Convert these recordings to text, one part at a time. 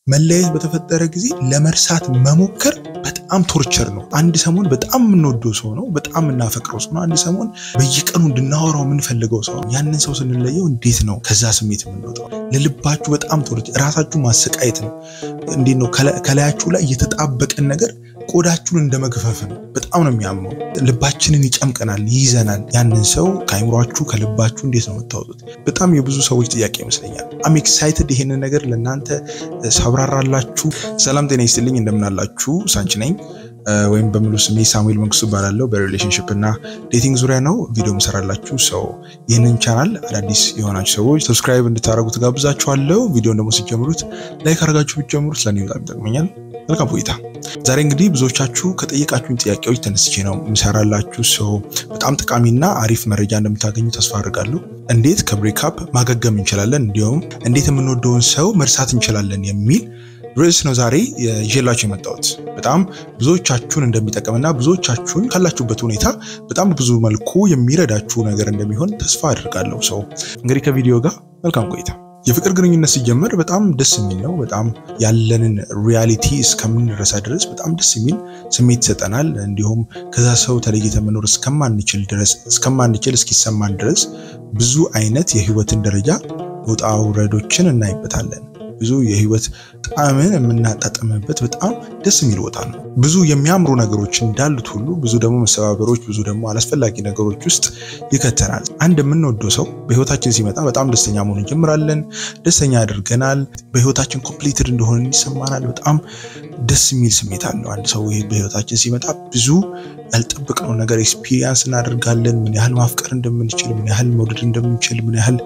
መለያየት በተፈጠረ ጊዜ ለመርሳት መሞከር በጣም ቶርቸር ነው። አንድ ሰሞን በጣም የምንወደው ሰው ነው፣ በጣም የምናፈቅረው ሰው ነው። አንድ ሰሞን በየቀኑ እንድናወራው የምንፈልገው ሰው ነው። ያንን ሰው ስንለየው እንዴት ነው ከዛ ስሜት የምንወጣው? ለልባችሁ በጣም ቶርቸር፣ ራሳችሁ ማሰቃየት ነው። እንዴት ነው ከላያችሁ ላይ የተጣበቀን ነገር ቆዳችሁን እንደ መግፈፍ ነው። በጣም ነው የሚያመው። ልባችንን ይጨምቀናል፣ ይይዘናል። ያንን ሰው ከአይምሯችሁ ከልባችሁ እንዴት ነው የምታወጡት? በጣም የብዙ ሰዎች ጥያቄ ይመስለኛል። አም ኤክሳይትድ ይሄንን ነገር ለእናንተ ሳብራራላችሁ። ሰላም ጤና ይስጥልኝ፣ እንደምናላችሁ ሳንች ነኝ ወይም በሙሉ ስሜ ሳሙኤል መንግስቱ እባላለሁ። በሪሌሽንሽፕ እና ዴቲንግ ዙሪያ ነው ቪዲዮ ምሰራላችሁ ሰው። ይህንን ቻናል አዳዲስ የሆናችሁ ሰዎች ሰብስክራይብ እንድታደረጉ ትጋብዛችኋለሁ። ቪዲዮን ደግሞ ሲጀምሩት ላይክ አድርጋችሁ ብትጀምሩት ለእኔ በጣም ይጠቅመኛል። መልካም ቆይታ። ዛሬ እንግዲህ ብዙዎቻችሁ ከጠየቃችሁኝ ጥያቄዎች ተነስቼ ነው ምሰራላችሁ ሰው። በጣም ጠቃሚና አሪፍ መረጃ እንደምታገኙ ተስፋ አድርጋለሁ። እንዴት ከብሬክአፕ ማገገም እንችላለን፣ እንዲሁም እንዴት የምንወደውን ሰው መርሳት እንችላለን የሚል ርዕስ ነው ዛሬ ይዤላችሁ የመጣሁት። በጣም ብዙዎቻችሁን እንደሚጠቅምና ብዙዎቻችሁን ካላችሁበት ሁኔታ በጣም ብዙ መልኩ የሚረዳችሁ ነገር እንደሚሆን ተስፋ አድርጋለሁ። ሰው እንግዲህ ከቪዲዮ ጋር መልካም ቆይታ። የፍቅር ግንኙነት ሲጀመር በጣም ደስ የሚል ነው። በጣም ያለንን ሪያሊቲ እስከምንረሳ ድረስ በጣም ደስ የሚል ስሜት ይሰጠናል። እንዲሁም ከዛ ሰው ተለይተ መኖር እስከማንችል ድረስ እስከማንችል እስኪሰማን ድረስ ብዙ አይነት የህይወትን ደረጃ ውጣ ውረዶችን እናይበታለን። ብዙ የህይወት ጣዕምን የምናጣጥምበት በጣም ደስ የሚል ቦታ ነው። ብዙ የሚያምሩ ነገሮች እንዳሉት ሁሉ ብዙ ደግሞ መሰባበሮች፣ ብዙ ደግሞ አላስፈላጊ ነገሮች ውስጥ ይከተናል። አንድ የምንወደው ሰው በህይወታችን ሲመጣ በጣም ደስተኛ መሆን እንጀምራለን። ደስተኛ ያደርገናል። በህይወታችን ኮምፕሊትድ እንደሆነ ይሰማናል። በጣም ደስ የሚል ስሜት አለው። አንድ ሰው በህይወታችን ሲመጣ ብዙ ያልጠበቅነው ነገር ኤክስፒሪየንስ እናደርጋለን። ምን ያህል ማፍቀር እንደምንችል፣ ምን ያህል መውደድ እንደምንችል፣ ምን ያህል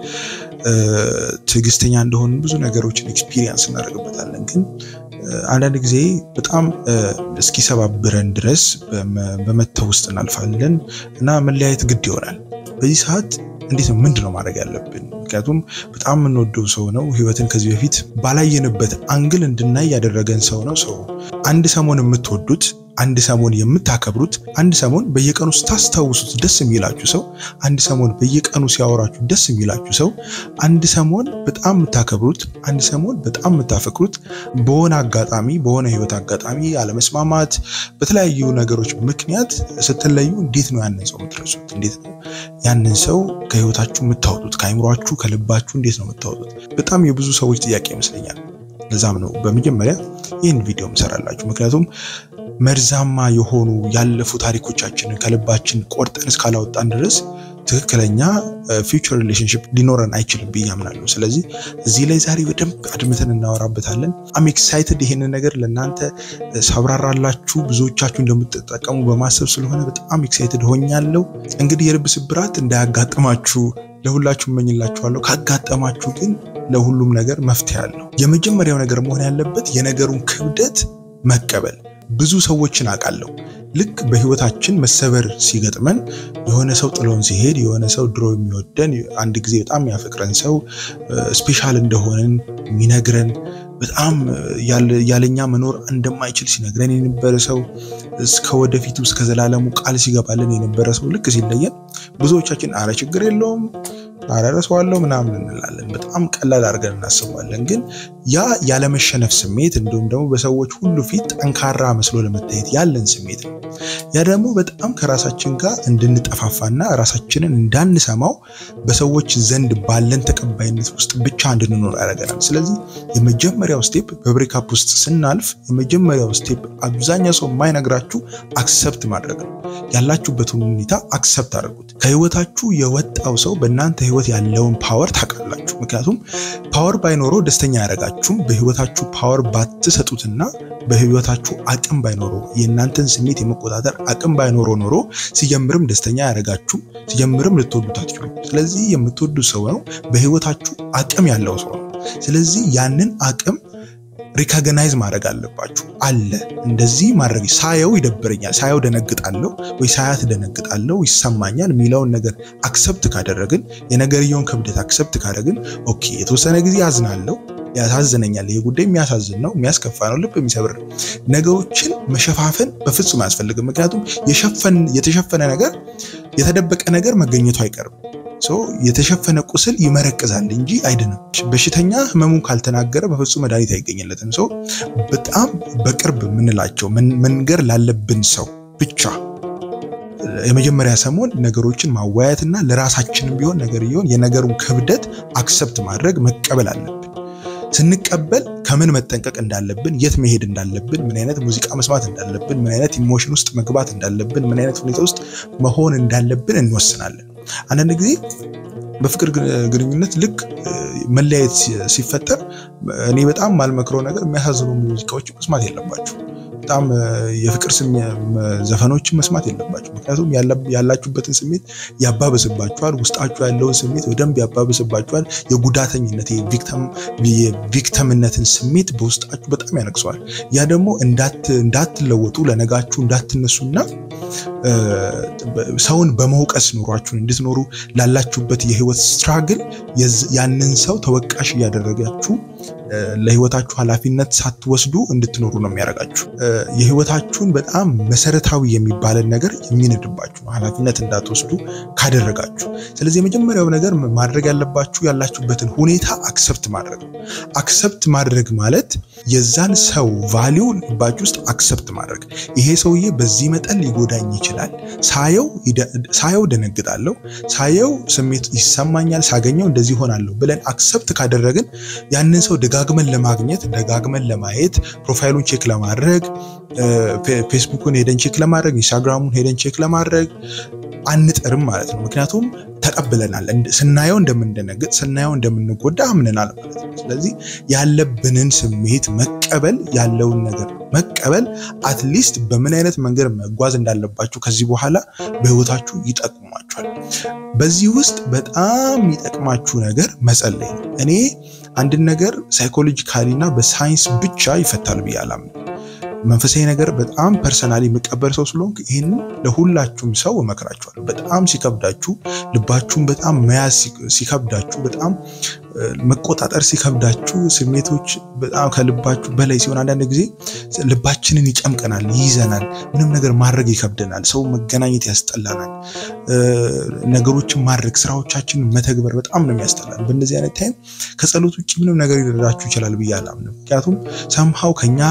ትዕግስተኛ እንደሆን ብዙ ነገሮችን ኤክስፒሪየንስ እናደርግበታለን። ግን አንዳንድ ጊዜ በጣም እስኪሰባብረን ድረስ በመተው ውስጥ እናልፋለን እና መለያየት ግድ ይሆናል። በዚህ ሰዓት እንዴት ነው ምንድን ነው ማድረግ ያለብን? ምክንያቱም በጣም የምንወደው ሰው ነው። ህይወትን ከዚህ በፊት ባላየንበት አንግል እንድናይ ያደረገን ሰው ነው። ሰው አንድ ሰሞን የምትወዱት አንድ ሰሞን የምታከብሩት አንድ ሰሞን በየቀኑ ስታስታውሱት ደስ የሚላችሁ ሰው አንድ ሰሞን በየቀኑ ሲያወራችሁ ደስ የሚላችሁ ሰው አንድ ሰሞን በጣም የምታከብሩት አንድ ሰሞን በጣም የምታፈቅሩት በሆነ አጋጣሚ በሆነ ህይወት አጋጣሚ አለመስማማት፣ በተለያዩ ነገሮች ምክንያት ስትለዩ እንዴት ነው ያንን ሰው የምትረሱት? እንዴት ነው ያንን ሰው ከህይወታችሁ የምታወጡት? ከአይምሯችሁ ከልባችሁ እንዴት ነው የምታወጡት? በጣም የብዙ ሰዎች ጥያቄ ይመስለኛል። ለዛም ነው በመጀመሪያ ይህን ቪዲዮ ምሰራላችሁ ምክንያቱም መርዛማ የሆኑ ያለፉ ታሪኮቻችንን ከልባችን ቆርጠን እስካላወጣን ድረስ ትክክለኛ ፊውቸር ሪሌሽንሽፕ ሊኖረን አይችልም ብዬ አምናለሁ። ስለዚህ እዚህ ላይ ዛሬ በደንብ አድምተን እናወራበታለን። አም ኤክሳይትድ ይሄንን ነገር ለእናንተ ሳብራራላችሁ ብዙዎቻችሁ እንደምትጠቀሙ በማሰብ ስለሆነ በጣም ኤክሳይትድ ሆኛለሁ። እንግዲህ የልብ ስብራት እንዳያጋጥማችሁ ለሁላችሁ እመኝላችኋለሁ። ካጋጠማችሁ ግን ለሁሉም ነገር መፍትሄ አለው። የመጀመሪያው ነገር መሆን ያለበት የነገሩን ክብደት መቀበል። ብዙ ሰዎችን አውቃለሁ ልክ በህይወታችን መሰበር ሲገጥመን የሆነ ሰው ጥሎን ሲሄድ የሆነ ሰው ድሮ የሚወደን አንድ ጊዜ በጣም ያፈቅረን ሰው ስፔሻል እንደሆነን የሚነግረን በጣም ያለኛ መኖር እንደማይችል ሲነግረን የነበረ ሰው እስከ ወደፊቱ እስከ ዘላለሙ ቃል ሲገባልን የነበረ ሰው ልክ ሲለየን ብዙዎቻችን አረ ችግር የለውም አረረሰዋለሁ ምናምን እንላለን። በጣም ቀላል አድርገን እናስባለን። ግን ያ ያለመሸነፍ ስሜት እንዲሁም ደግሞ በሰዎች ሁሉ ፊት ጠንካራ መስሎ ለመታየት ያለን ስሜት ነው። ያ ደግሞ በጣም ከራሳችን ጋር እንድንጠፋፋና ራሳችንን እንዳንሰማው በሰዎች ዘንድ ባለን ተቀባይነት ውስጥ ብቻ እንድንኖር ያደርገናል። ስለዚህ የመጀመሪያው ስቴፕ በብሬካፕ ውስጥ ስናልፍ የመጀመሪያው ስቴፕ አብዛኛው ሰው የማይነግራችሁ አክሰፕት ማድረግ ነው። ያላችሁበትን ሁኔታ አክሰፕት አድርጉት። ከህይወታችሁ የወጣው ሰው በእናንተ ህይወት ያለውን ፓወር ታውቃላችሁ። ምክንያቱም ፓወር ባይኖረው ደስተኛ ያደርጋችሁም። በህይወታችሁ ፓወር ባትሰጡትና በህይወታችሁ አቅም ባይኖረው የእናንተን ስሜት የመቆጣጠር አቅም ባይኖረው ኖሮ ሲጀምርም ደስተኛ ያደርጋችሁም፣ ሲጀምርም ልትወዱት አትችሉም። ስለዚህ የምትወዱት ሰው ነው፣ በህይወታችሁ አቅም ያለው ሰው ነው። ስለዚህ ያንን አቅም ሪካግናይዝ ማድረግ አለባችሁ። አለ እንደዚህ ማድረግ ሳየው ይደብረኛል፣ ሳየው ደነግጣለሁ፣ ወይ ሳያት ደነግጣለሁ፣ ይሰማኛል የሚለውን ነገር አክሰፕት ካደረግን የነገርየውን ክብደት አክሰፕት ካደረግን ኦኬ የተወሰነ ጊዜ ያዝናለሁ ያሳዝነኛል። ይሄ ጉዳይ የሚያሳዝን ነው፣ የሚያስከፋ ነው፣ ልብ የሚሰብር ነው። ነገሮችን መሸፋፈን በፍጹም አያስፈልግም። ምክንያቱም የተሸፈነ ነገር የተደበቀ ነገር መገኘቱ አይቀርም። የተሸፈነ ቁስል ይመረቅዛል እንጂ አይድንም። በሽተኛ ህመሙን ካልተናገረ በፍጹም መድኃኒት አይገኝለትም። ሰው በጣም በቅርብ የምንላቸው መንገር ላለብን ሰው ብቻ የመጀመሪያ ሰሞን ነገሮችን ማወያየትና ለራሳችንም ቢሆን ነገር ቢሆን የነገሩን ክብደት አክሰፕት ማድረግ መቀበል አለብን። ስንቀበል ከምን መጠንቀቅ እንዳለብን፣ የት መሄድ እንዳለብን፣ ምን አይነት ሙዚቃ መስማት እንዳለብን፣ ምን አይነት ኢሞሽን ውስጥ መግባት እንዳለብን፣ ምን አይነት ሁኔታ ውስጥ መሆን እንዳለብን እንወስናለን። አንዳንድ ጊዜ በፍቅር ግንኙነት ልክ መለያየት ሲፈጠር እኔ በጣም ማልመክረው ነገር የሚያሳዝኑ ሙዚቃዎች መስማት የለባችሁ። በጣም የፍቅር ዘፈኖችን መስማት የለባችሁ። ምክንያቱም ያላችሁበትን ስሜት ያባብስባችኋል። ውስጣችሁ ያለውን ስሜት በደንብ ያባብስባችኋል። የጉዳተኝነት የቪክተምነትን ስሜት በውስጣችሁ በጣም ያነቅሰዋል። ያ ደግሞ እንዳትለወጡ ለነጋችሁ እንዳትነሱና ሰውን በመውቀስ ኑሯችሁን እንድትኖሩ ላላችሁበት የህይወት ስትራግል ያንን ሰው ተወቃሽ እያደረጋችሁ ለህይወታችሁ ኃላፊነት ሳትወስዱ እንድትኖሩ ነው የሚያደርጋችሁ። የህይወታችሁን በጣም መሰረታዊ የሚባለን ነገር የሚንድባችሁ ነው ኃላፊነት እንዳትወስዱ ካደረጋችሁ። ስለዚህ የመጀመሪያው ነገር ማድረግ ያለባችሁ ያላችሁበትን ሁኔታ አክሰፕት ማድረግ ነው። አክሰፕት ማድረግ ማለት የዛን ሰው ቫሊው ልባችሁ ውስጥ አክሰፕት ማድረግ። ይሄ ሰውዬ በዚህ መጠን ሊጎዳኝ ይችላል፣ ሳየው ደነግጣለሁ፣ ሳየው ስሜት ይሰማኛል፣ ሳገኘው እንደዚህ ሆናለሁ ብለን አክሰፕት ካደረግን ያንን ሰው ደጋግመን ለማግኘት ደጋግመን ለማየት ፕሮፋይሉን ቼክ ለማድረግ ፌስቡክን ሄደን ቼክ ለማድረግ ኢንስታግራሙን ሄደን ቼክ ለማድረግ አንጥርም ማለት ነው። ምክንያቱም ተቀብለናል። ስናየው እንደምንደነግጥ ስናየው እንደምንጎዳ አምነናል ማለት ነው። ስለዚህ ያለብንን ስሜት መቀበል ያለውን ነገር መቀበል አትሊስት በምን አይነት መንገድ መጓዝ እንዳለባችሁ ከዚህ በኋላ በህይወታችሁ ይጠቅሟችኋል። በዚህ ውስጥ በጣም የሚጠቅማችሁ ነገር መጸለይ ነው። እኔ አንድን ነገር ሳይኮሎጂካሊ እና በሳይንስ ብቻ ይፈታል ብዬ አላምንም። መንፈሳዊ ነገር በጣም ፐርሰናሊ የምቀበል ሰው ስለሆንክ ይህንን ለሁላችሁም ሰው እመክራችኋለሁ። በጣም ሲከብዳችሁ፣ ልባችሁን በጣም መያዝ ሲከብዳችሁ፣ በጣም መቆጣጠር ሲከብዳችሁ፣ ስሜቶች በጣም ከልባችሁ በላይ ሲሆን አንዳንድ ጊዜ ልባችንን ይጨምቀናል፣ ይይዘናል፣ ምንም ነገር ማድረግ ይከብደናል፣ ሰው መገናኘት ያስጠላናል፣ ነገሮችን ማድረግ ስራዎቻችንን መተግበር በጣም ነው የሚያስጠላል። በእንደዚህ አይነት ታይም ከጸሎት ውጭ ምንም ነገር ሊረዳችሁ ይችላል ብዬ አላምንም። ምክንያቱም ሰምሃው ከኛ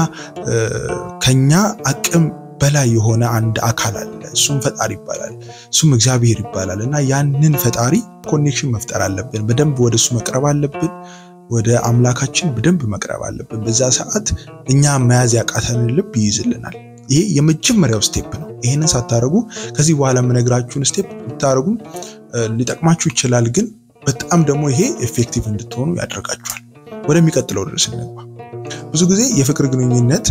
ከኛ አቅም በላይ የሆነ አንድ አካል አለ። እሱም ፈጣሪ ይባላል። እሱም እግዚአብሔር ይባላል እና ያንን ፈጣሪ ኮኔክሽን መፍጠር አለብን። በደንብ ወደ እሱ መቅረብ አለብን። ወደ አምላካችን በደንብ መቅረብ አለብን። በዛ ሰዓት እኛ መያዝ ያቃተንን ልብ ይይዝልናል። ይሄ የመጀመሪያው ስቴፕ ነው። ይህንን ሳታደርጉ ከዚህ በኋላ የምነግራችሁን ስቴፕ ብታደርጉ ሊጠቅማችሁ ይችላል፣ ግን በጣም ደግሞ ይሄ ኤፌክቲቭ እንድትሆኑ ያደርጋችኋል። ወደሚቀጥለው ድረስ እንግባ። ብዙ ጊዜ የፍቅር ግንኙነት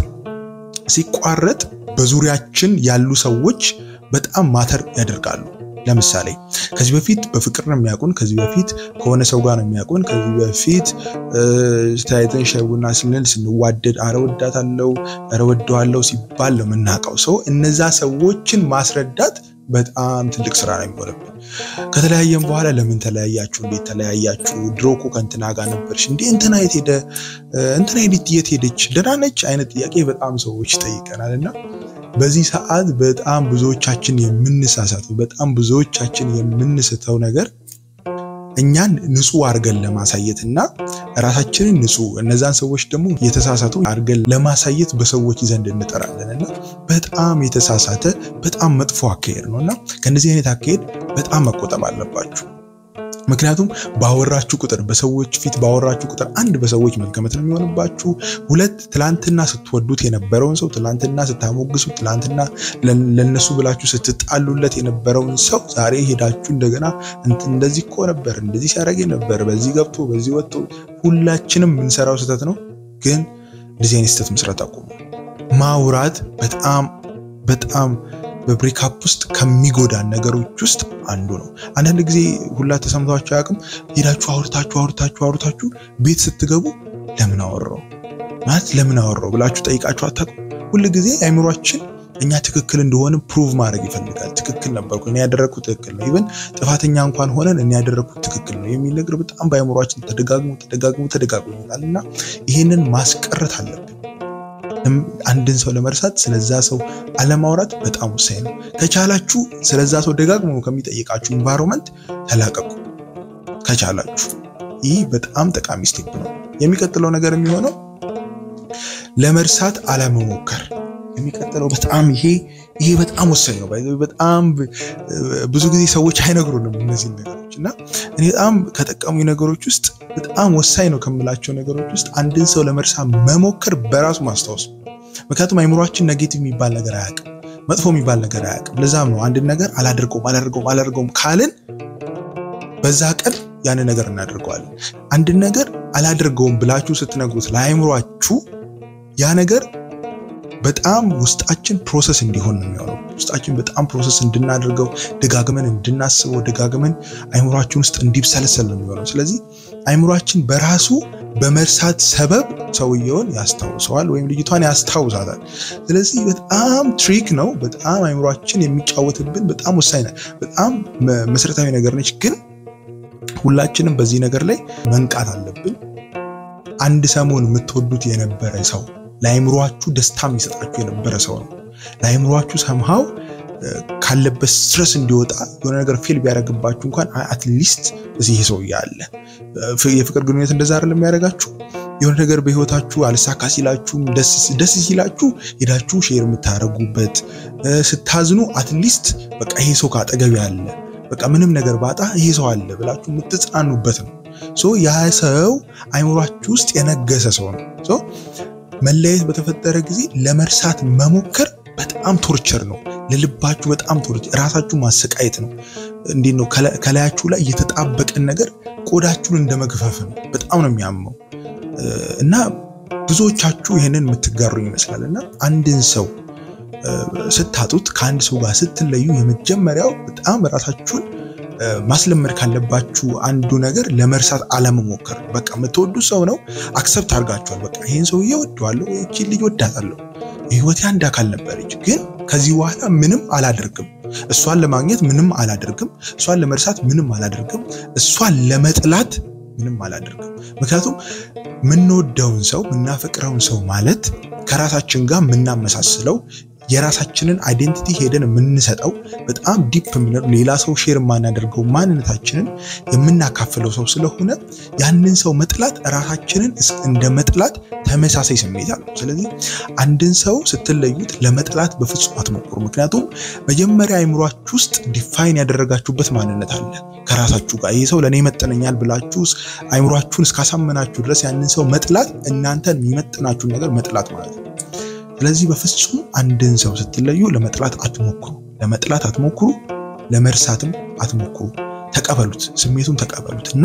ሲቋረጥ በዙሪያችን ያሉ ሰዎች በጣም ማተር ያደርጋሉ። ለምሳሌ ከዚህ በፊት በፍቅር ነው የሚያውቁን፣ ከዚህ በፊት ከሆነ ሰው ጋር ነው የሚያውቁን፣ ከዚህ በፊት ተያይዘን ሻይ ቡና ስንል ስንዋደድ አረ ወዳታለሁ፣ አረ ወደዋለሁ ሲባል ነው የምናውቀው ሰው። እነዛ ሰዎችን ማስረዳት በጣም ትልቅ ስራ ነው የሚሆንብን። ከተለያየን በኋላ ለምን ተለያያችሁ? እንዴት ተለያያችሁ? ድሮ እኮ ከእንትና ጋር ነበርሽ እንዴ? እንትና የት ሄደ? እንትና የት ሄደች? ደህና ነች? አይነት ጥያቄ በጣም ሰዎች ይጠይቀናል እና በዚህ ሰዓት በጣም ብዙዎቻችን የምንሳሳተው በጣም ብዙዎቻችን የምንስተው ነገር እኛን ንጹህ አድርገን ለማሳየት እና ራሳችንን ንጹህ እነዛን ሰዎች ደግሞ የተሳሳቱ አድርገን ለማሳየት በሰዎች ዘንድ እንጠራለን እና በጣም የተሳሳተ በጣም መጥፎ አካሄድ ነው እና ከእነዚህ አይነት አካሄድ በጣም መቆጠብ አለባችሁ። ምክንያቱም ባወራችሁ ቁጥር በሰዎች ፊት ባወራችሁ ቁጥር አንድ በሰዎች መገመት ነው የሚሆንባችሁ። ሁለት ትላንትና ስትወዱት የነበረውን ሰው ትላንትና ስታሞግሱ፣ ትላንትና ለነሱ ብላችሁ ስትጣሉለት የነበረውን ሰው ዛሬ ሄዳችሁ እንደገና እንደዚህ እኮ ነበር፣ እንደዚህ ሲያደርግ ነበር፣ በዚህ ገብቶ በዚህ ወጥቶ። ሁላችንም የምንሰራው ስህተት ነው። ግን እንደዚህ አይነት ስህተት መስራት አቁሙ። ማውራት በጣም በጣም በብሬካፕ ውስጥ ከሚጎዳን ነገሮች ውስጥ አንዱ ነው። አንዳንድ ጊዜ ሁላ ተሰምቷችሁ አያውቅም? ሄዳችሁ አውርታችሁ አውርታችሁ አውርታችሁ ቤት ስትገቡ ለምን አወራው ማለት ለምን አወራው ብላችሁ ጠይቃችሁ አታውቁም? ሁል ጊዜ አይምሯችን እኛ ትክክል እንደሆነ ፕሩቭ ማድረግ ይፈልጋል። ትክክል ነበርኩ እኔ ያደረግኩት ትክክል ነው፣ ኢቨን ጥፋተኛ እንኳን ሆነን እኔ ያደረግኩት ትክክል ነው የሚል ነገር በጣም በአይምሯችን ተደጋግሞ ተደጋግሞ ተደጋግሞ ይላል እና ይህንን ማስቀረት አለብን። አንድን ሰው ለመርሳት ስለዛ ሰው አለማውራት በጣም ወሳኝ ነው። ከቻላችሁ ስለዛ ሰው ደጋግሞ ከሚጠይቃችሁ ኢንቫይሮመንት ተላቀቁ። ከቻላችሁ። ይህ በጣም ጠቃሚ ስቴፕ ነው። የሚቀጥለው ነገር የሚሆነው ለመርሳት አለመሞከር። የሚቀጥለው በጣም ይሄ ይሄ በጣም ወሳኝ ነው። በጣም ብዙ ጊዜ ሰዎች አይነግሩንም እነዚህን ነገሮች እና እኔ በጣም ከጠቀሙኝ ነገሮች ውስጥ በጣም ወሳኝ ነው ከምላቸው ነገሮች ውስጥ አንድን ሰው ለመርሳት መሞከር በራሱ ማስታወስ ነው። ምክንያቱም አይምሯችን ኔጌቲቭ የሚባል ነገር አያውቅም፣ መጥፎ የሚባል ነገር አያውቅም። ለዛም ነው አንድን ነገር አላደርገውም አላደርገውም አላደርገውም ካልን በዛ ቀን ያንን ነገር እናደርገዋለን። አንድን ነገር አላደርገውም ብላችሁ ስትነግሩት ለአይምሯችሁ ያ ነገር በጣም ውስጣችን ፕሮሰስ እንዲሆን ነው የሚሆነው። ውስጣችን በጣም ፕሮሰስ እንድናደርገው ደጋግመን እንድናስበው ደጋግመን አይምሯችን ውስጥ እንዲብሰለሰል ነው የሚሆነው። ስለዚህ አይምሯችን በራሱ በመርሳት ሰበብ ሰውየውን ያስታውሰዋል ወይም ልጅቷን ያስታውሳታል። ስለዚህ በጣም ትሪክ ነው። በጣም አይምሯችን የሚጫወትብን በጣም ወሳኝ በጣም መሰረታዊ ነገር ነች። ግን ሁላችንም በዚህ ነገር ላይ መንቃት አለብን። አንድ ሰሞን የምትወዱት የነበረ ሰው ለአይምሯችሁ ደስታ የሚሰጣችሁ የነበረ ሰው ነው። ለአይምሯችሁ ሰምሃው ካለበት ስትረስ እንዲወጣ የሆነ ነገር ፌል ቢያደርግባችሁ እንኳን አትሊስት እዚህ ይሄ ሰውዬ አለ። የፍቅር ግንኙነት እንደዛ አይደለም የሚያደርጋችሁ። የሆነ ነገር በህይወታችሁ አልሳካ ሲላችሁም ደስ ሲላችሁ ሄዳችሁ ሼር የምታደርጉበት፣ ስታዝኑ አትሊስት በቃ ይሄ ሰው ካጠገብ ያለ በቃ ምንም ነገር ባጣ ይሄ ሰው አለ ብላችሁ የምትጽናኑበት ነው። ያ ሰው አይምሯችሁ ውስጥ የነገሰ ሰው ነው። መለየት በተፈጠረ ጊዜ ለመርሳት መሞከር በጣም ቶርቸር ነው። ለልባችሁ በጣም ቶርቸር፣ ራሳችሁ ማሰቃየት ነው። እንዴት ነው ከላያችሁ ላይ የተጣበቀን ነገር ቆዳችሁን እንደ መግፈፍ ነው። በጣም ነው የሚያመው እና ብዙዎቻችሁ ይህንን የምትጋሩኝ ይመስላል እና አንድን ሰው ስታጡት ከአንድ ሰው ጋር ስትለዩ የመጀመሪያው በጣም ራሳችሁን ማስለመድ ካለባችሁ አንዱ ነገር ለመርሳት አለመሞከር። በቃ የምትወዱ ሰው ነው፣ አክሰፕት አድርጋችኋል። በቃ ይህን ሰውዬ ወደዋለሁ፣ ይህችን ልጅ ወዳታለሁ፣ የህይወቴ አንድ አካል ነበረች፣ ግን ከዚህ በኋላ ምንም አላደርግም፣ እሷን ለማግኘት ምንም አላደርግም፣ እሷን ለመርሳት ምንም አላደርግም፣ እሷን ለመጥላት ምንም አላደርግም። ምክንያቱም የምንወደውን ሰው የምናፈቅረውን ሰው ማለት ከራሳችን ጋር የምናመሳስለው የራሳችንን አይዴንቲቲ ሄደን የምንሰጠው በጣም ዲፕ የምንለው ሌላ ሰው ሼር የማናደርገው ማንነታችንን የምናካፍለው ሰው ስለሆነ ያንን ሰው መጥላት ራሳችንን እንደ መጥላት ተመሳሳይ ስሜት አለው። ስለዚህ አንድን ሰው ስትለዩት ለመጥላት በፍጹም አትሞክሩ። ምክንያቱም መጀመሪያ አይምሯችሁ ውስጥ ዲፋይን ያደረጋችሁበት ማንነት አለ ከራሳችሁ ጋር ይህ ሰው ለእኔ ይመጥነኛል ብላችሁ አይምሯችሁን እስካሳመናችሁ ድረስ ያንን ሰው መጥላት እናንተን የሚመጥናችሁን ነገር መጥላት ማለት ነው። ስለዚህ በፍጹም አንድን ሰው ስትለዩ ለመጥላት አትሞክሩ፣ ለመጥላት አትሞክሩ፣ ለመርሳትም አትሞክሩ። ተቀበሉት፣ ስሜቱን ተቀበሉት እና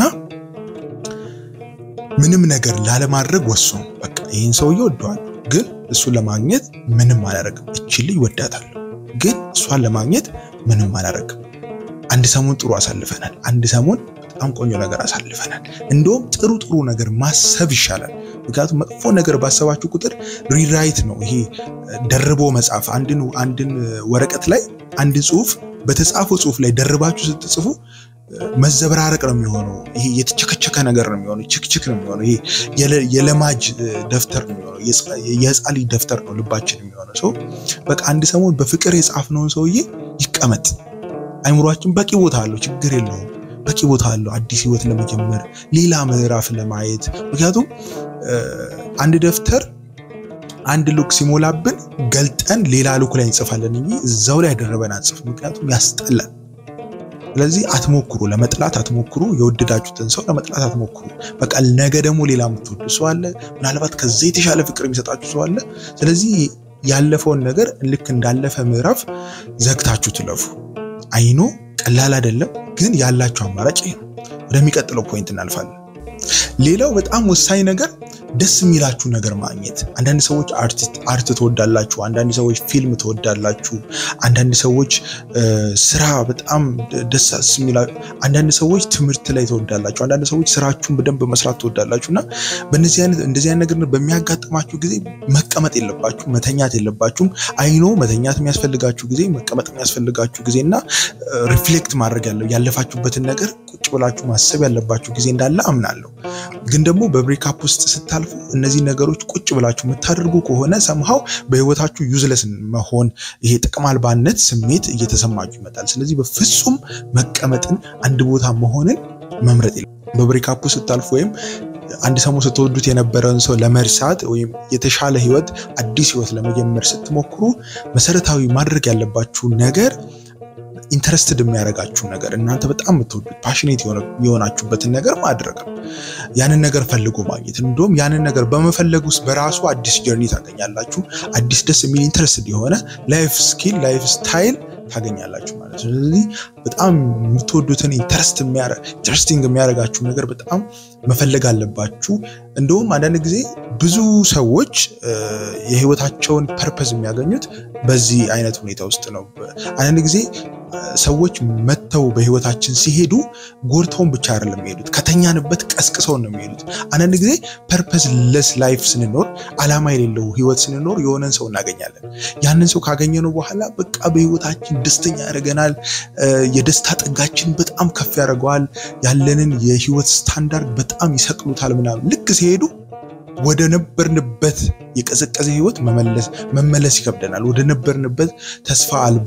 ምንም ነገር ላለማድረግ ወስኑ። በቃ ይህን ሰውዬ ወደዋለሁ፣ ግን እሱን ለማግኘት ምንም አላደርግም። እችን ልጅ ወዳታለሁ፣ ግን እሷን ለማግኘት ምንም አላደርግም። አንድ ሰሞን ጥሩ አሳልፈናል። አንድ ሰሞን በጣም ቆንጆ ነገር አሳልፈናል። እንደውም ጥሩ ጥሩ ነገር ማሰብ ይሻላል። ምክንያቱም መጥፎ ነገር ባሰባችሁ ቁጥር ሪራይት ነው ይሄ ደርቦ መጻፍ። አንድን አንድን ወረቀት ላይ አንድ ጽሁፍ በተጻፈው ጽሁፍ ላይ ደርባችሁ ስትጽፉ መዘበራረቅ ነው የሚሆነው። ይሄ የተቸከቸከ ነገር ነው የሚሆነው። ችክችክ ነው የሚሆነው። ይሄ የለማጅ ደብተር ነው የሚሆነው። የህፃን ልጅ ደብተር ነው ልባችን የሚሆነው። ሰው በቃ አንድ ሰሞን በፍቅር የጻፍነውን ሰውዬ ይቀመጥ። አይምሯችን በቂ ቦታ አለው፣ ችግር የለውም። በቂ ቦታ አለው አዲስ ህይወት ለመጀመር ሌላ ምዕራፍ ለማየት። ምክንያቱም አንድ ደብተር አንድ ሉክ ሲሞላብን ገልጠን ሌላ ሉክ ላይ እንጽፋለን እንጂ እዛው ላይ ያደረበን አንጽፍ፣ ምክንያቱም ያስጠላል። ስለዚህ አትሞክሩ፣ ለመጥላት አትሞክሩ። የወደዳችሁትን ሰው ለመጥላት አትሞክሩ። በቃ ነገ ደግሞ ሌላ የምትወዱ ሰው አለ፣ ምናልባት ከዛ የተሻለ ፍቅር የሚሰጣችሁ ሰው አለ። ስለዚህ ያለፈውን ነገር ልክ እንዳለፈ ምዕራፍ ዘግታችሁ ትለፉ። አይኖ ቀላል አይደለም፣ ግን ያላችሁ አማራጭ ይሄ ነው። ወደሚቀጥለው ፖይንት እናልፋለን። ሌላው በጣም ወሳኝ ነገር ደስ የሚላችሁ ነገር ማግኘት። አንዳንድ ሰዎች አርት ትወዳላችሁ፣ አንዳንድ ሰዎች ፊልም ትወዳላችሁ፣ አንዳንድ ሰዎች ስራ በጣም ደስ የሚላ፣ አንዳንድ ሰዎች ትምህርት ላይ ትወዳላችሁ፣ አንዳንድ ሰዎች ስራችሁን በደንብ መስራት ትወዳላችሁ እና በእነዚህ አይነት እንደዚህ አይነት ነገር በሚያጋጥማችሁ ጊዜ መቀመጥ የለባችሁ መተኛት የለባችሁም። አይኖ መተኛት የሚያስፈልጋችሁ ጊዜ፣ መቀመጥ የሚያስፈልጋችሁ ጊዜ እና ሪፍሌክት ማድረግ ያለው ያለፋችሁበትን ነገር ቁጭ ብላችሁ ማሰብ ያለባችሁ ጊዜ እንዳለ አምናለሁ። ግን ደግሞ በብሬክአፕ ውስጥ ስታልፉ እነዚህ ነገሮች ቁጭ ብላችሁ የምታደርጉ ከሆነ ሰምሃው በህይወታችሁ ዩዝለስ መሆን ይሄ ጥቅም አልባነት ስሜት እየተሰማችሁ ይመጣል። ስለዚህ በፍጹም መቀመጥን አንድ ቦታ መሆንን መምረጥ የለም። በብሬካፑ ስታልፉ ወይም አንድ ሰሞን ስትወዱት የነበረውን ሰው ለመርሳት ወይም የተሻለ ህይወት አዲስ ህይወት ለመጀመር ስትሞክሩ መሰረታዊ ማድረግ ያለባችሁ ነገር ኢንተረስትድ የሚያደርጋችሁ ነገር እናንተ በጣም የምትወዱት ፓሽኔት የሆናችሁበትን ነገር ማድረግ ነው። ያንን ነገር ፈልጎ ማግኘት እንዲሁም ያንን ነገር በመፈለግ ውስጥ በራሱ አዲስ ጀርኒ ታገኛላችሁ። አዲስ ደስ የሚል ኢንተረስትድ የሆነ ላይፍ ስኪል ላይፍ ስታይል ታገኛላችሁ ማለት ነው። ስለዚህ በጣም የምትወዱትን ኢንተረስቲንግ የሚያደርጋችሁ ነገር በጣም መፈለግ አለባችሁ። እንደውም አንዳንድ ጊዜ ብዙ ሰዎች የህይወታቸውን ፐርፐዝ የሚያገኙት በዚህ አይነት ሁኔታ ውስጥ ነው። አንዳንድ ጊዜ ሰዎች መጥተው በህይወታችን ሲሄዱ ጎድተውን ብቻ አይደለም የሚሄዱት፣ ከተኛንበት ቀስቅሰውን ነው የሚሄዱት። አንዳንድ ጊዜ ፐርፐዝ ለስ ላይፍ ስንኖር፣ አላማ የሌለው ህይወት ስንኖር የሆነን ሰው እናገኛለን። ያንን ሰው ካገኘነው በኋላ በቃ በህይወታችን ደስተኛ ያደርገናል። የደስታ ጥጋችን በጣም ከፍ ያደርገዋል። ያለንን የህይወት ስታንዳርድ በጣም ይሰቅሉታል ምናምን ልክ ሲሄዱ ወደ ነበርንበት የቀዘቀዘ ህይወት መመለስ ይከብደናል። ወደ ነበርንበት ተስፋ አልባ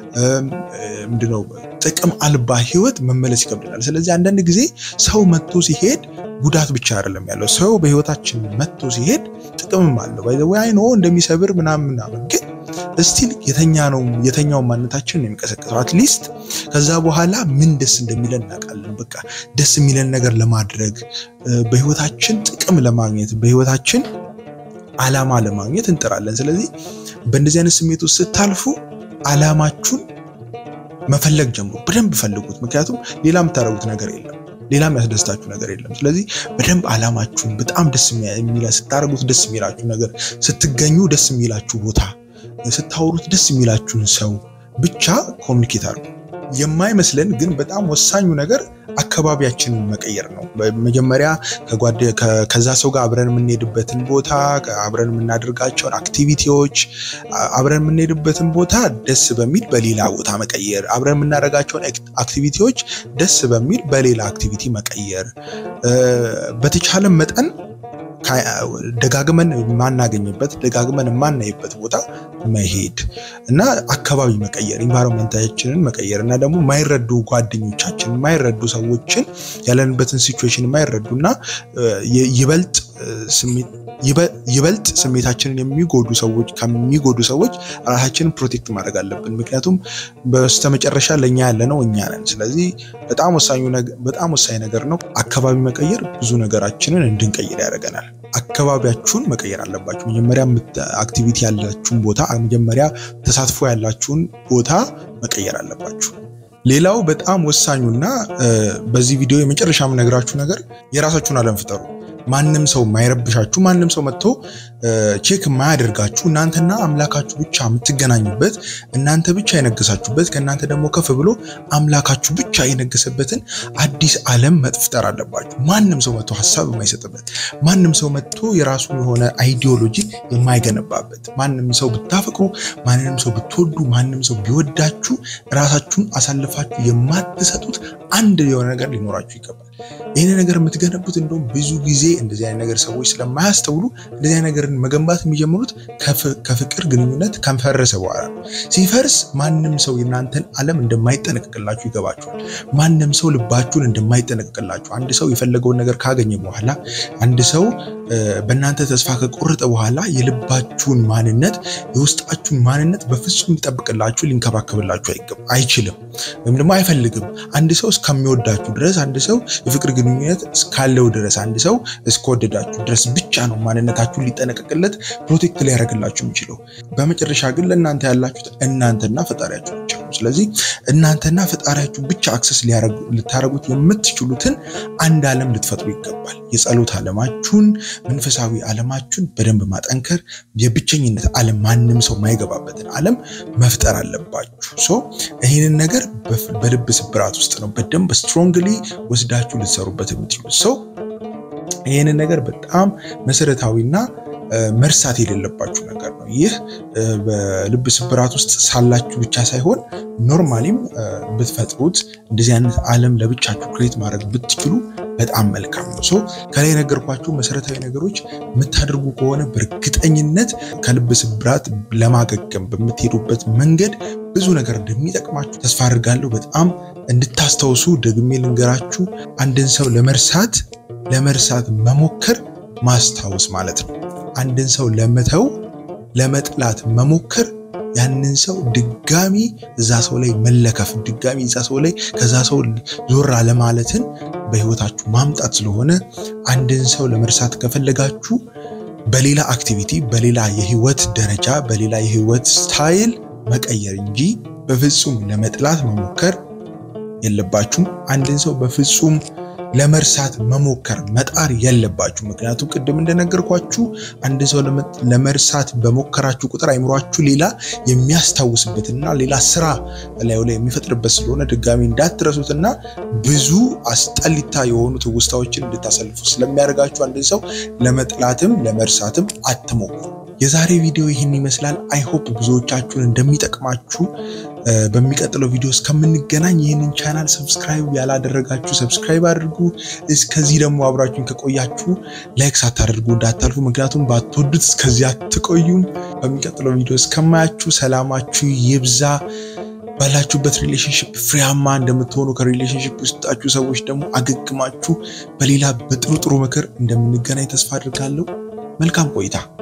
ምንድነው ጥቅም አልባ ህይወት መመለስ ይከብደናል። ስለዚህ አንዳንድ ጊዜ ሰው መጥቶ ሲሄድ ጉዳት ብቻ አይደለም ያለው። ሰው በህይወታችን መጥቶ ሲሄድ ጥቅምም አለው። ባይ ዘ ወይ አይኖ እንደሚሰብር ምናምን ምናምን ግን እስቲል የተኛ ነው የተኛው ማንነታችን ነው የሚቀሰቀሰው። አትሊስት ከዛ በኋላ ምን ደስ እንደሚለን እናውቃለን። በቃ ደስ የሚለን ነገር ለማድረግ በህይወታችን ጥቅም ለማግኘት በህይወታችን አላማ ለማግኘት እንጥራለን። ስለዚህ በእንደዚህ አይነት ስሜት ውስጥ ስታልፉ አላማችሁን መፈለግ ጀምሩ። በደንብ ፈልጉት። ምክንያቱም ሌላ የምታደርጉት ነገር የለም። ሌላ የሚያስደስታችሁ ነገር የለም። ስለዚህ በደንብ አላማችሁን በጣም ደስ የሚላ ስታደርጉት ደስ የሚላችሁ ነገር ስትገኙ ደስ የሚላችሁ ቦታ ስታወሩት ደስ የሚላችሁን ሰው ብቻ ኮሚኒኬት አድርጉ። የማይመስለን ግን በጣም ወሳኙ ነገር አካባቢያችንን መቀየር ነው። መጀመሪያ ከዛ ሰው ጋር አብረን የምንሄድበትን ቦታ፣ አብረን የምናደርጋቸውን አክቲቪቲዎች፣ አብረን የምንሄድበትን ቦታ ደስ በሚል በሌላ ቦታ መቀየር፣ አብረን የምናደርጋቸውን አክቲቪቲዎች ደስ በሚል በሌላ አክቲቪቲ መቀየር፣ በተቻለ መጠን ደጋግመን የማናገኝበት ደጋግመን የማናይበት ቦታ መሄድ እና አካባቢ መቀየር ኢንቫይሮንመንታችንን መቀየር እና ደግሞ የማይረዱ ጓደኞቻችን የማይረዱ ሰዎችን ያለንበትን ሲቹዌሽን የማይረዱ እና ይበልጥ ይበልጥ ስሜታችንን የሚጎዱ ሰዎች ከሚጎዱ ሰዎች ራሳችንን ፕሮቴክት ማድረግ አለብን። ምክንያቱም በስተመጨረሻ ለእኛ ያለ ነው እኛ ነን። ስለዚህ በጣም በጣም ወሳኝ ነገር ነው። አካባቢ መቀየር ብዙ ነገራችንን እንድንቀይር ያደርገናል። አካባቢያችሁን መቀየር አለባችሁ። መጀመሪያ አክቲቪቲ ያላችሁን ቦታ፣ መጀመሪያ ተሳትፎ ያላችሁን ቦታ መቀየር አለባችሁ። ሌላው በጣም ወሳኙና በዚህ ቪዲዮ የመጨረሻ የምነግራችሁ ነገር የራሳችሁን ዓለም ፍጠሩ። ማንም ሰው የማይረብሻችሁ ማንም ሰው መጥቶ ቼክ የማያደርጋችሁ እናንተና አምላካችሁ ብቻ የምትገናኙበት እናንተ ብቻ የነገሳችሁበት ከእናንተ ደግሞ ከፍ ብሎ አምላካችሁ ብቻ የነገሰበትን አዲስ ዓለም መፍጠር አለባችሁ። ማንም ሰው መጥቶ ሀሳብ የማይሰጥበት ማንም ሰው መጥቶ የራሱ የሆነ አይዲዮሎጂ የማይገነባበት ማንም ሰው ብታፈቅሩ፣ ማንንም ሰው ብትወዱ፣ ማንም ሰው ቢወዳችሁ ራሳችሁን አሳልፋችሁ የማትሰጡት አንድ የሆነ ነገር ሊኖራችሁ ይገባል። ይህን ነገር የምትገነቡት እንደውም ብዙ ጊዜ እንደዚህ አይነት ነገር ሰዎች ስለማያስተውሉ እንደዚህ አይነት ነገርን መገንባት የሚጀምሩት ከፍቅር ግንኙነት ከፈረሰ በኋላ ነው። ሲፈርስ ማንም ሰው የእናንተን ዓለም እንደማይጠነቅቅላችሁ ይገባችኋል። ማንም ሰው ልባችሁን እንደማይጠነቅቅላችሁ፣ አንድ ሰው የፈለገውን ነገር ካገኘ በኋላ አንድ ሰው በእናንተ ተስፋ ከቆረጠ በኋላ የልባችሁን ማንነት የውስጣችሁን ማንነት በፍጹም ሊጠብቅላችሁ ሊንከባከብላችሁ አይችልም፣ ወይም ደግሞ አይፈልግም። አንድ ሰው እስከሚወዳችሁ ድረስ አንድ ሰው የፍቅር ግንኙነት እስካለው ድረስ አንድ ሰው እስከወደዳችሁ ድረስ ብቻ ነው ማንነታችሁን ሊጠነቀቅለት ፕሮቴክት ሊያደርግላችሁ የሚችለው። በመጨረሻ ግን ለእናንተ ያላችሁት እናንተና ፈጣሪያችሁ ብቻ ነው። ስለዚህ እናንተና ፈጣሪያችሁ ብቻ አክሰስ ልታደርጉት የምትችሉትን አንድ ዓለም ልትፈጥሩ ይገባል። የጸሎት ዓለማችሁን፣ መንፈሳዊ ዓለማችሁን በደንብ ማጠንከር፣ የብቸኝነት ዓለም ማንም ሰው ማይገባበትን ዓለም መፍጠር አለባችሁ። ሶ ይህንን ነገር በልብ ስብራት ውስጥ ነው በደንብ ስትሮንግሊ ወስዳችሁ ልትሰሩበት የምትችሉት ሰው ይህንን ነገር በጣም መሰረታዊና መርሳት የሌለባችሁ ነገር ነው። ይህ በልብ ስብራት ውስጥ ሳላችሁ ብቻ ሳይሆን ኖርማሊም ብትፈጥሩት እንደዚህ አይነት ዓለም ለብቻችሁ ክሬት ማድረግ ብትችሉ በጣም መልካም ነው። ሶ ከላይ የነገርኳችሁ መሰረታዊ ነገሮች የምታደርጉ ከሆነ በእርግጠኝነት ከልብ ስብራት ለማገገም በምትሄዱበት መንገድ ብዙ ነገር እንደሚጠቅማችሁ ተስፋ አድርጋለሁ። በጣም እንድታስታውሱ ደግሜ ልንገራችሁ፣ አንድን ሰው ለመርሳት ለመርሳት መሞከር ማስታወስ ማለት ነው። አንድን ሰው ለመተው ለመጥላት መሞከር ያንን ሰው ድጋሚ እዛ ሰው ላይ መለከፍ ድጋሚ እዛ ሰው ላይ ከዛ ሰው ዞር አለማለትን በህይወታችሁ ማምጣት ስለሆነ አንድን ሰው ለመርሳት ከፈለጋችሁ በሌላ አክቲቪቲ፣ በሌላ የህይወት ደረጃ፣ በሌላ የህይወት ስታይል መቀየር እንጂ በፍጹም ለመጥላት መሞከር የለባችሁም። አንድን ሰው በፍጹም ለመርሳት መሞከር መጣር የለባችሁ። ምክንያቱም ቅድም እንደነገርኳችሁ አንድን ሰው ለመርሳት በሞከራችሁ ቁጥር አይምሯችሁ ሌላ የሚያስታውስበትና ሌላ ስራ ላዩ ላይ የሚፈጥርበት ስለሆነ ድጋሚ እንዳትረሱትና ብዙ አስጠሊታ የሆኑ ትውስታዎችን እንድታሳልፉ ስለሚያደርጋችሁ አንድን ሰው ለመጥላትም ለመርሳትም አትሞክሩ። የዛሬ ቪዲዮ ይህን ይመስላል። አይሆፕ ብዙዎቻችሁን እንደሚጠቅማችሁ በሚቀጥለው ቪዲዮ እስከምንገናኝ ይህንን ቻናል ሰብስክራይብ ያላደረጋችሁ ሰብስክራይብ አድርጉ። እስከዚህ ደግሞ አብራችሁን ከቆያችሁ ላይክ ሳታደርጉ እንዳታልፉ፣ ምክንያቱም ባትወዱት እስከዚህ አትቆዩም። በሚቀጥለው ቪዲዮ እስከማያችሁ ሰላማችሁ ይብዛ። ባላችሁበት ሪሌሽንሽፕ ፍሬያማ እንደምትሆኑ ከሪሌሽንሽፕ ውስጣችሁ ሰዎች ደግሞ አገግማችሁ በሌላ በጥሩ ጥሩ ምክር እንደምንገናኝ ተስፋ አድርጋለሁ። መልካም ቆይታ